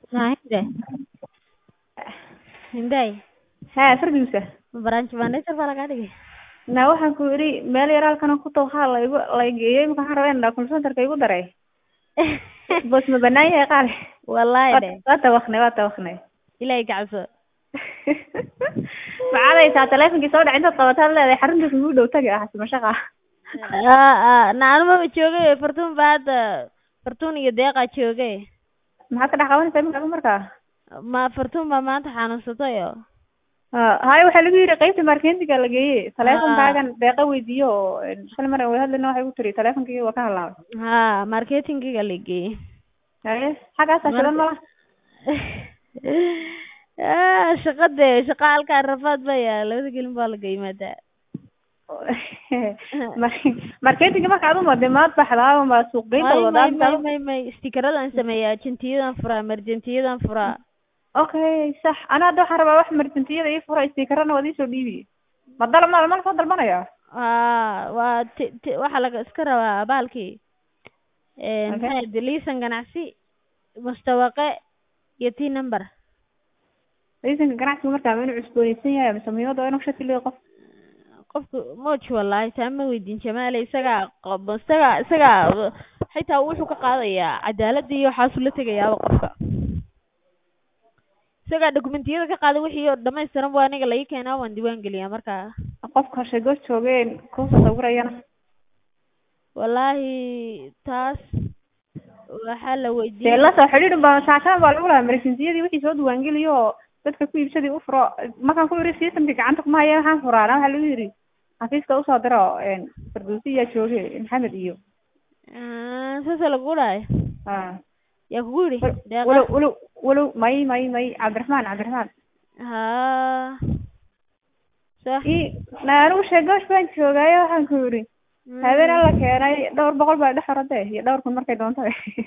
Hinde. Hinday. haa fardiisa Branch manager baa lagaa dhigay. na waxaan ku yidhi meel yar halkan ku taw waxaa laygu laygeeyey imika waxaan rabaa inaan call centerka igu daray boos ma banaan yahay qaale Wallahi de. waa tawaknay waa tawaknay Ilaahay ka cabso. maxaad haysaa taleefonkii soo dhac intaad qabataad leedahay xarunta kugu dhow tagi ah mashaqa Ah ah naanuma ma joogay Fartuun baa hadda Fartuun iyo Deeqa joogay. maxaad ka dhex qabanaysaa imika markaa Ma Fartuun baa maanta xanuunsatay oo. ha haye waxaa lagu yidhi qaybta marketinga la geeyey taleefonkaagan deeqa weydiiyo oo shal mar way hadlina waxay ku tiri taleefonkii waa ka halaabay Ha marketingiga la geeyey. haye xaggaasaa shidan mala Ah shaqade shaqa halkaa rafaad baa yaala labada gelin baa laga yimaadaa. marketinga marka ad umade maad baxdaa ma suuq geynta may may wadaa may may may stikeradan sameeyaa jentiyadan furaa marjentiyadan furaa okay sax ana hadda waxaan rabaa wax marjantiyada ii fura stikerana waad iisoo dhiibi ma dal ma ma soo dalbanaya haa waa ti ti waxaa laga iska rabaa baalkii Okay. maxay ahayd liisan ganacsi mustawaqe iyo t number liisanka ganacsiga markaa ma inuu cusboonaysan yahay mise muhiimada waa inuu shati leeyahay qof qofku moj wallahi taa ma weydiin jamaale isagaa qob isagaa isagaa xitaa wuxuu ka qaadayaa cadaaladda iyo waxaasuu la tegayaaba qofka isagaa dokumentiyada ka qaada wixii oo dhamaystiran bu aniga laii keenaa waan diiwaan geliyaa markaa qofka shagoo joogeen kuusa sawirayana wallahi taas waxaa la dee weydiiyey la soo xidhiidhin baa shaashaan baa lagu lahaa marjantiyadii wixii soo diiwaangeliyo oo dadka ku iibsadii u furo markaan ku yidhi systemka gacanta kuma haya waxaan furaana waxaa lagu yidhi xafiiska usoo diro farduusi iyaa jooge maxamed iyo Ah, saasa lagu dhahay ha yaa kugu yidhi deeqa walow walow walow may may may cabdiraxmaan cabdiraxmaan haa sax i na anigu sheegoosh baan joogaayo waxaan ku yidhi habeen alla keenay dhowr boqol baa dhex orade iyo dhowr kun markay doonto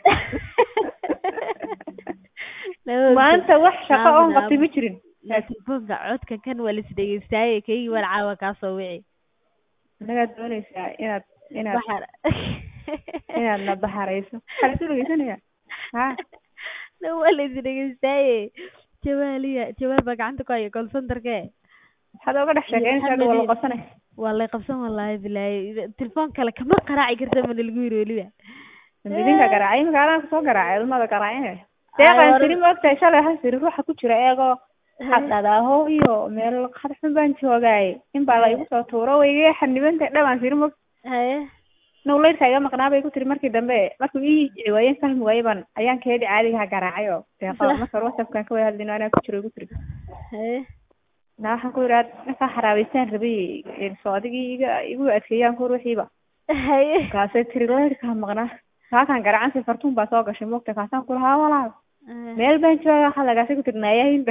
maanta wax shaqo oon qabtay ma jirin telefoonka codka kan waa lis dhegeystaaye kaygii waan caawa kaa soo wici annagaad doonaysaa inaad inaad Baxar. inaad na baxarayso waxaa lasu dhegeysanaya ha Na waa lis dhegeystaaye jawaaliya jawaal baa gacanta ku haya call centerke waxaad oga dhex sheekeynaysaa waa la qabsanay waa lay qabsan wallaahi bilaahi telefoon kale kama qaraaci karta mana lagu yiri weliba idinka garaacay imika anaa kasoo garaacay adumada garaacine deeqaan siri ma ogtahay shalay waxaan siri ruuxa ku jira eegoo xadhadaaho iyo meel qadxun baan joogaaye in baa la igu soo tuuro wayga xanibanta dhabaan siri ma haye nowlaydka iga maqnaa bay ku tiri markii dambe markuu ii ciwaayeen fahmi waaye baan ayaan keedi caadigaha garaacay oo deeqa marka whatsappkan ka wada hadlino anaa ku jiro igu tiri haye na waxaan ku yidhi markaa xaraabeystaan rabay soo adigii iga igu adkeeyaan ku ruuxiiba haye kaasay tiri laydkaa maqnaa kaakan garacansi fartuun baa soo gashay moogta kaasaan ku lahaa walaal meel baan jooga xalagaasay ku tiri naayahinba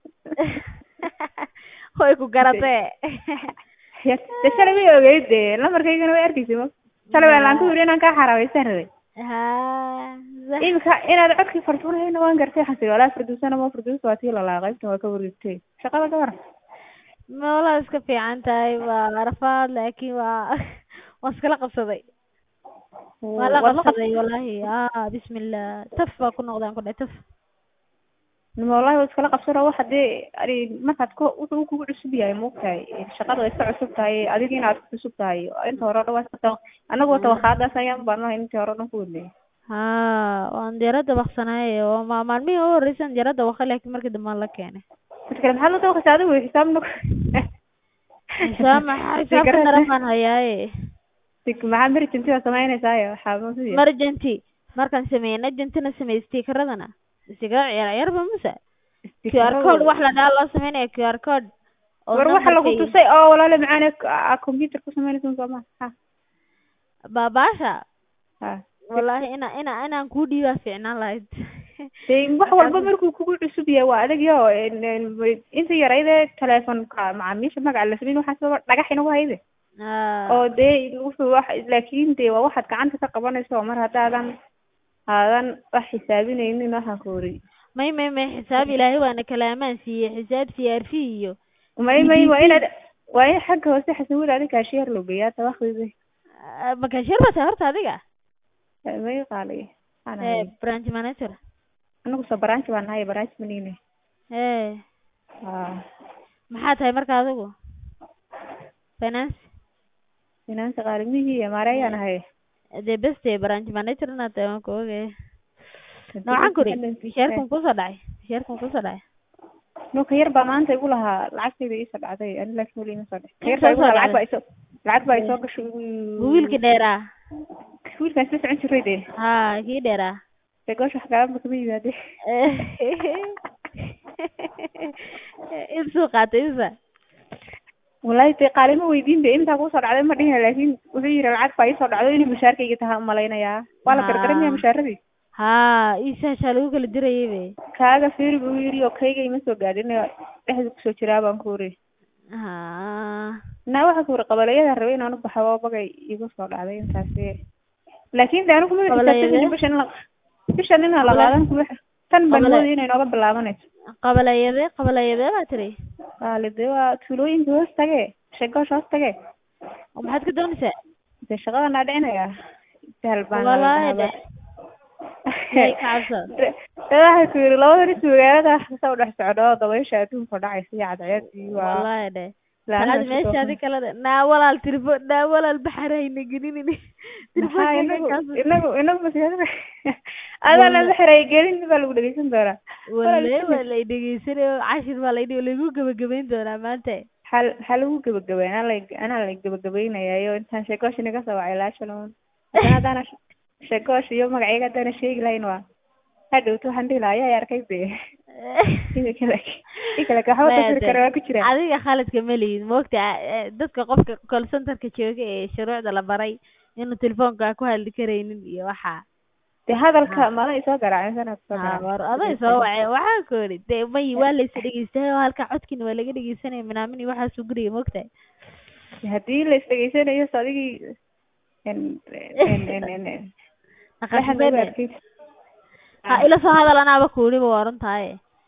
way ku garatee de shalay way ogeyd de lamarkaygana way arkaysay mo shalay waan laan ku yidhi inaan kaa xaraabeystaan rabay haa sax. imika inaad codkii fartuunahayna waan gartay waxaan tiri walaa farduusana mo farduus waa tii lalaa qaybtan waa ka wareegtay shaqada ka waran meelaha iska fiican tahay waa rafaad laakiin waa waa iskala qabsaday waa la Waad la qabsaday wallahi ah bismillah taf baa ku noqdaan ku dhahay taf nima wallahi waa iskala qabsano wax hadii ani markaad ku wuxuu kugu cusub yahay moogtahay shaqada way iska cusub tahay adiga inaad ku cusub tahay inta hore o dhan waa iska tawa anagu tawaqaadaas ayaan baanahay intii hore o dhan ku wadnay haa waan diyaarada baqsanaay oo ma maalmihii u horreysaan diyaarada waqa laakiin markii dambe aan la keenay mid kale maxaad la tawaqaysa adigu xisaab nuk xisaab maxaa xisaabka darafaan hayaaye Tik- maxaad merchantiga samaynaysaa waxaa masiya marjanti markaan sameeyey ajantina sameeyey stikaradana stikara ciyaar ciyaarba mase qr code wax la dhaha loo sameynaya qr code oo war waxa lagu numberka iyo- tusay oo walaale macaane computer ku samaynaysa sooma ha baabaasha ha wallahi ina ina inaan kuu dhiibaa fiicnaan lahayd dee wax walba markuu kugu cusub yahay waa adag yo inta yarayde telefonka macaamiisha magaca la samayn waxaa sababa dhagax inagu hayde Ah, oo dee wuxuu wax laakiin dee waa waxaad gacanta ka qabanayso oo mar haddaadan aadan wax xisaabinaynin waxaan ku ori may may may xisaab ilaahay waana kalaamaan siiyey xisaab c r v iyo may may waa inaad waa in xagga hoose xasanwada adi kaashiyeer loo geeyaa tabakdide Ah, ma cashier ba tahay horta adiga may qaaliy Eh, branch manager anagu soo branch baan nahay branch manine ee ha maxaa tahay marka adigu finance finance qaalimihii iyo maareeyaan ahay dee beste branch manager inaad tahay waan ku ogay noocan kuri misheerkan kusoo dhacay misheerkan kusoo dhacay nuka yar baa maanta igu lahaa lacagtayda iisoo dhacday ani laakiin weli ima soo dhicin Inta yar baa igu soo lahaa lacag baa dhacday? isoo lacag baa isoo gashay ma wiilkii dheeraa wiilkaan isla socon jiray dee ha kii dheeraa dee goosh wax kaabanba kama yimaade insuu qaatay isa wallahi dee qaalimo weydiin de intaa kusoo dhacday ma dhihin laakiin wuxuu yidhi lacag baa iisoo dhacdo inay mushaarkayga tahay umalaynayaa waa la Ah. gargaramaya mushaaradii ha isaashaa lagu kala dirayay be kaaga fiiri buu yidhi oo kayga ima soo gaadhin dhexda kusoo jiraa baan ku uri ha naa waxa ku uri qabaleyada rabay inaan u baxo oo bagay igu soo dhacday intaasi laakiin de anigu ma Qabaleyade? xisaabtamin bishan la bishan inaan la qaadan kuma tan baan Qabale- moodaya inay nooga bilaabanayso qabalayade qabalayade baa tiri qaali dee waa tuulooyinka hoos tage shagoosh hoos tage oo maxaad ka doonaysaa dee shaqadan aa dhicinayaa sahal baan Wallaahi de. Ilaahay ka cabso. dee waxay ku yidhi labada nis magaalada wax kasta u dhex socdo dabaysha adduunka dhacaysa iyo cadceedii waa wallahi de laanaha saacad meesha shaqo- adi kala de naa walaal tirifo naa walaal baxar hayna gelinin maxaa inagu inagu inagu masaajada adaa la xiray gelin baa lagu dhegeysan doonaa walle waa lay dhegeysanayo cashir baa laydhi lagu gabagabayn doonaa maanta hal ha lagu gabagabay anaa la anaa la gabagabaynayayo intaan sheekoosh inaga soo wacay laashalon haddana haddaana sheekoosh iyo magacayga haddaana sheegi lahayn waa hadhowto waxaan dhihi lahaa ayaa arkay be ida kale i kale waxba tasiri kara waa ku jira adiga khaladka ma lihid moogta dadka qofka call centerka jooga ee shuruucda la baray inuu telefoonka ku hadli karaynin iyo waxaa dee hadalka mala isoo garaacin sana soo ha war aday soo wacay waxaa ku yidhi dee may waa laysa dhegeystay oo halka codkiina waa laga dhegeysanaya minaamin iyo waxaasuu guriga moogtahay haddii la isdhegeysanayo so adigii naqashadeen ha ila soo hadal anaaba kuuliba waa runtahay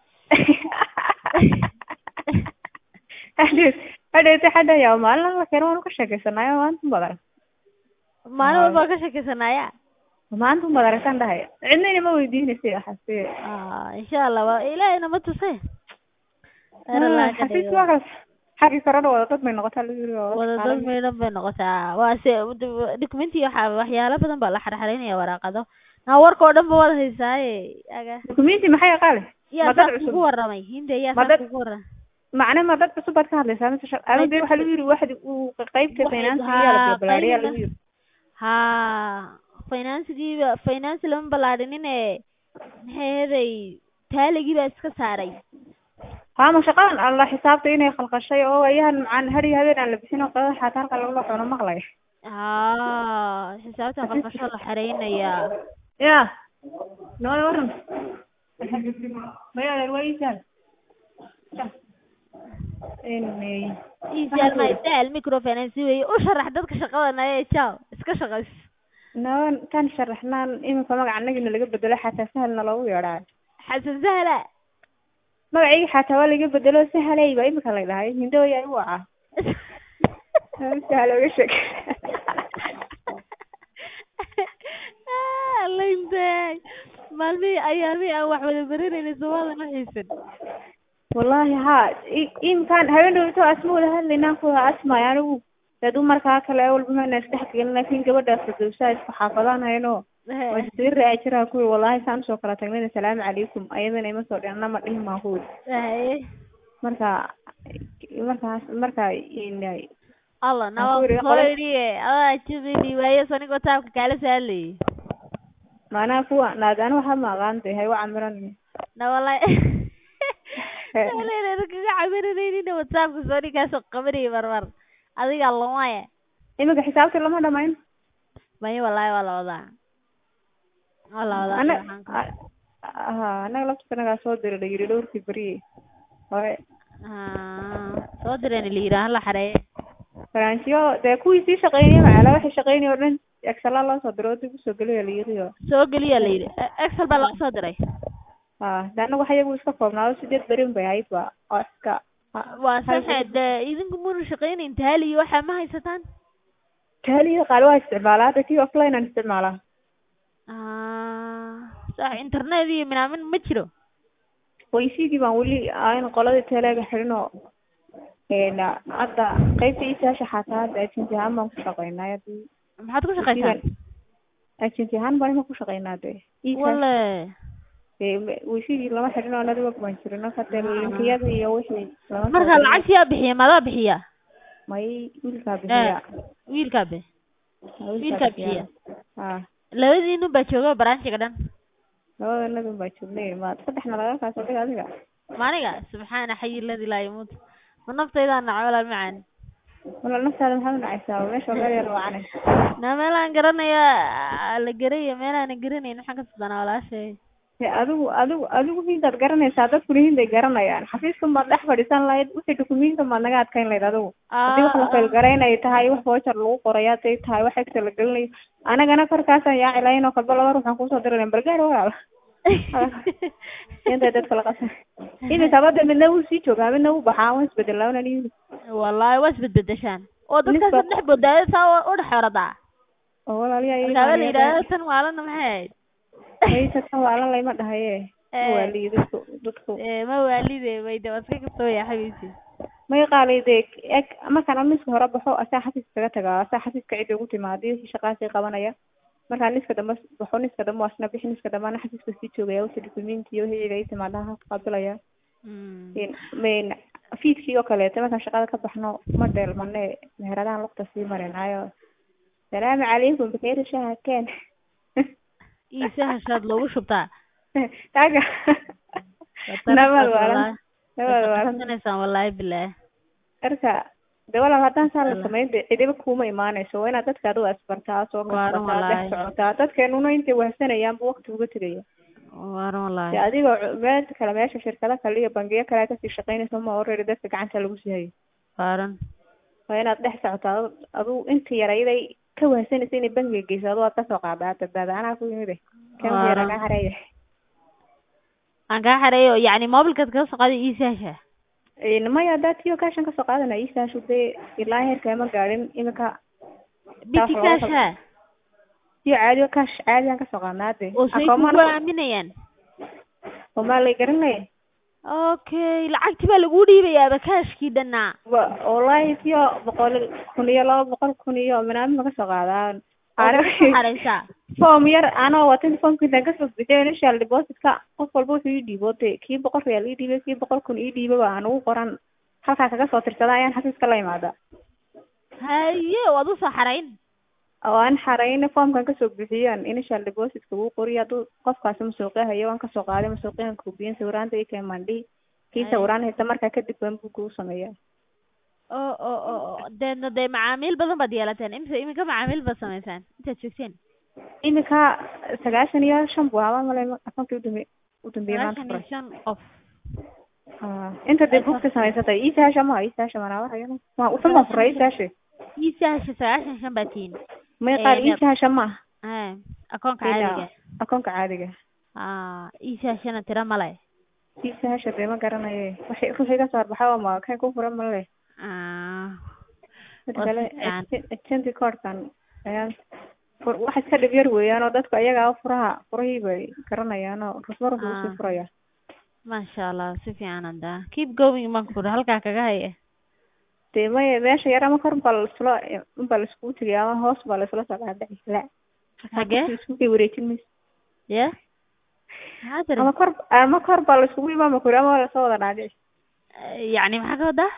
hadhowt hadhowta xadhaya maalin alla keena waanu ka sheekeysanayo maanta badan maalin walba ka sheekeysanaya maanta umad aragtaan dhahay cidnayna ma weydiinaysa waxaasi insha allah waa ilaahayna ma tuse xafiis waa kaas xagii korona wada dad may noqotaa lagu yiri wada dad maydhan bay noqotaa waa se documenti waxa waxyaalo badan baa la xarxareynaya waraaqado naa warka oo dhan ba wada haysaaye aga documenti maxay qaale yaa Ma dad saa cusub? kugu waramay hinde yaa Ma saa dad- kugu waramay macne ma dad cusub baad ka hadlaysaa mise shaq ama dee waxaa lagu yiri waxdi uu qaybta Waxay- finance haa, yaa la balbalaariyaa lagu qaybna- yiri ha financegiiba finance lama ballaadhinine maxay ahaday taaligii baa iska saaray haa ma shaqadan alla xisaabta inay khalqashay oo ayahan macaan hari habeen aan la bixin oo qada xataa halka lagula cuno maqlay ha xisaabta qalqasho la xareynayaa ya noola waran maya adeer waa iisaal inay isaal ma isaal microfinance weeye u sharax dadka shaqadan ee jaw iska shaqays naban kan sharaxnaan iminka magaca anagina laga bedelo xataa sahalna loogu yeedhaa xasan sahla magacayga xataa waa laga bedelo sahalay baa imika la dhahay hindo yaa igu wacaa sahal oga sheeg laintay maalmihii ayaamihii aan wax wada baranayna soomaadan u xiisan wallahi haa i- imkaan habeen dhowto asma wada hadlaynaan ku wada asmay anigu dee dumarkaa kale walba mana isdhex gelin laakiin gabadhaas fadowsaa isku xaafadaan hayno waa sii raaci jiraa kuwi wallahi saan usoo kala tagnayna salaamu calaykum ayadana ima soo dhin anama dhihin maan kuwi Haye. marka markaas marka in- allah Aan nawa ku yidhi, soo qole- yidhi adaa jibini waayo sanigoo taabka kaala saalayay maanaa kuwa naag ani waxa ma aqaantay hay waca miran na wallahi Wallahi kaga cabiranaynin whatsappka soo ninkaasoo qabanayay marmar adiga lamaya iminka xisaabta lama dhamayn maya wallahi waa la wadaa waa la wadaa ana waxaan ka- ha anaga lafta nagaa soo dira la yiri dhowrkii beriye hore Ah, soo direen la yidhi hala xareeye faransiyo dee kuwii sii shaqeynaya macala waxay shaqeynaya oo dhan excela loo soo diro oo dib usoo geliya la yiri oo soo geliya la yidhi E- excel baa laga soo diray ha de anagu waxa iyagu iska koobnaado sideed berin bay ahayd ba oo iska waa saxe dee idinku muna shaqeynayn taali iyo waxaa ma haysataan taaliya qaali waa isticmaalaa hadda kii offline aan isticmaalaa Ah, sax internet iyo minaamin ma jiro waysigii baan weli aan qoladii teleega xidhinoo een hadda qaybta iisaasha xataa hadda agency ahaan baan ku shaqeynaa hadii maxaad ku shaqaysaan agency ahaan baan ima ku shaqeynaa de wale waysigii lama xidhin oo network baan jirin marka dee linkiyada iyo wixii lama soo marka dirin. lacagti yaa bixiya madaa bixiya may wiilkaa bixiya wiilkaa be Ha, wiilkaa bixiya ha labadiinu baa jooga branchiga dhan labada nadun baa joognay ma saddexna laga kaasoo dhig adiga maaniga subxaana xayi ladi laa yamuut ma naftaydaa naca walaal macaan wala naftaada maxaad unacaysaa meesha meel yar wacane na meelaan garanaya la garaya meelaana garanayn waxaan ka sudanaa walaashay He, adigu adigu adigu hindaad garanaysaa dadkuna hinday garanayaan xafiiskan baad dhex fadhiisan lahayd wixii dukumiintan baad naga adkayn lahayd adigu haddii wax la faylgaraynay tahay wax voucher lagu qoray hadday tahay wax egta la gelinayo anagana korkaasaan yaaci lahayn oo kalba laba ruuxaan kusoo diri lahayn balgaar walaal intay dadka la qasan iminka badda midna wuu sii joogaa midna wuu baxaa waan isbedelaa wanan yimid wallahi waa isbedbedeshaan oo dadkaas Nisba- dhex bodaada saa u dhex xoradaa oo walaaliyaa ii markaaba la imaanaya yidhaahdo tan waalana maxay ahayd haysa tan waalan layma dhahaye Eh. waaliyo dadku dadku Eh, ma waalide wayde waa iska kastoo yaa xabiisi may qaalide eg markaan amiska hore baxo asaa xafiiska kaga tagaa asaa xafiiska cidda ugu timaada wixii shaqaasii qabanaya markaan niska dambe baxo niska dambe waasna bixi niska dambe ana xafiiska sii joogaya wixii dukumiinti iyo wixii cida ii timaada halka qaabilaya Een, mayn fiidkii oo kaleeto markaan shaqada ka baxno ma dheelmane meheradahan lugta sii marinaayo salaamu calaykum bakeeri shaha keen iisa hashaad loogu shubtaa taaga nabad waalan nabad waalan waalansanaysaa wallaahi bilaah marka de walaal haddaan saa la samayn de cidiba kuuma imaanayso waa inaad dadka adigu asbartaa soo Waaran kasbataa dhex wallaahi. socotaa dadkeenuna intay wahsanayaan bu waqti uga tegaya waaran de wallaahi adigoo cu- meel kale meesha shirkado kale iyo bangiyo kale aad kasii shaqaynayso ma already dadka gacanta lagu sii hayo waaran waa inaad dhex socotaa adu- adigu inta yarayday ka wahsanaysa inay bangiga geyso adigu aad kasoo qaadaa badbaada anaa ku yimid kan Waaran. yara kaa hareeya aan kaa xareeyo yacni mobilkaad kaga soo qaaday iisa hasha Een, maya haddaa tiyo kaashan kasoo qaadana iisaashu dee ilaa heerka ma gaadhin iminka biti looga kaasha tiyo caadiyo kaash caadiyaan kasoo qaadnaa hade oo say Akoomana- kugu aaminayaan oo maa lay garanaya okay lacagti baa lagu dhiibayaaba kaashkii dhannaa wa wallahi tiyo boqol kun iyo laba boqol kun iyo minaamin ma kasoo qaadaan oo ku xaraysaa form yar anoo watin formka intaan kasoo bixiyo initial depositka qof walba wuxuu ii dhiibo de kii boqol real ii dhiibay kii boqol kun ii dhiibaba aan ugu qoran halkaa kaga soo tirsada ayaan xafiiska la imaada haye waad usoo xarayn oo aan xarayna formkan kasoo bixiyaan initial depositka wuu qoriyo hadduu qofkaasi masuuqya hayo waan kasoo qaaday masuuqyahan kuubiyen sawiraanta ii keen mandhi kii Ay. sawiraan haysta markaa kadib baan buu kuu sameeyaa oo oo oo oo deedna dee macaamiil badan baad yeelateen imisa iminka macaamiil baad samaysaan intaad joogteen iminka sagaashan iyo shan buu ahaa malay akonkii udambe udambeeyey maanta sagaashan iyo furay shan qof Ah, inta dee bugta samaysatay iisaasha ma iisaasha manaa waa usan baan furay iisaasha iisa hasha sagaashan shan baa tihiin may qaar Ee, iisaasha ma Eh, akoonka Ila- caadiga akoonka caadiga ah iisa hashana tira male iisaasha dee ma garanaye waxay ruuxii kasoo arbaxa oo ma kan ku furan male ah mid Waa kale si fiican. agenti cordkan ayaan fur- wax iska dhib yar weeyaan oo dadku ayagaa furaha furahii bay garanayaan oo rusma ruux Ah. usii furaya masha allah si fiican hadda keep going baan ku halkaa kaga haya dee maya meesha yar ama kor baa laisula unbaa laiskugu tegay ama hoos baa laisula soo dhaadhici la Hagee? iskugu wareejin mayso ya maxaa tiri ama kor ama kor baa laiskugu imaama kuri ama waa lasoo wada dhaadhici yacni maxaa ka wadaa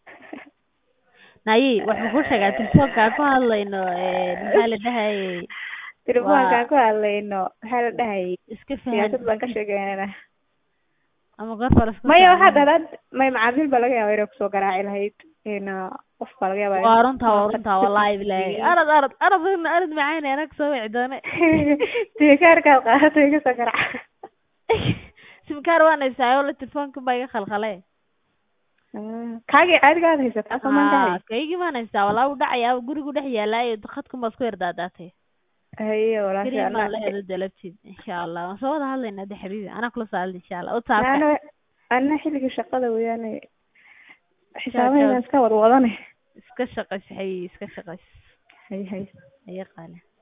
nayi waxaan ku sheegaa telefoonkaan ku hadlayno eh, maxaa la dhahayay telefoonkaan ku hadlayno maxaa la dhahayay iska fahan siyaasad baan ka sheegeynana ama goorba lasku maya waxaad hadaad may macaamiil baa laga yaaba inay kusoo garaaci lahayd in qof baa laga yaaba waa runtaa waa runtaa wallahi bilahi arad arad arad arad macaan anag soo wici doone tikaarkaad qaadatay kasoo garaaca simkaar waan haystaa oo la telefoonka baa iga khalkhale kaagii caadigaad haysataa soo maan Ah, dhahay kaygii baan haystaa walaa u dhacayaa gurigu dhex yaalaayo khadkun baa isku yardaadaatay haye walaasha kariim baan leheeda dalabtid insha allah waan soo wada hadlaynaa de xabiibi anaa kula soo hadla insha allah whatsappka ana ana xilligii shaqada weeyaane xisaabaheedan iska wad wadane iska shaqays xabiibi iska shaqays hay hay ayaa qaale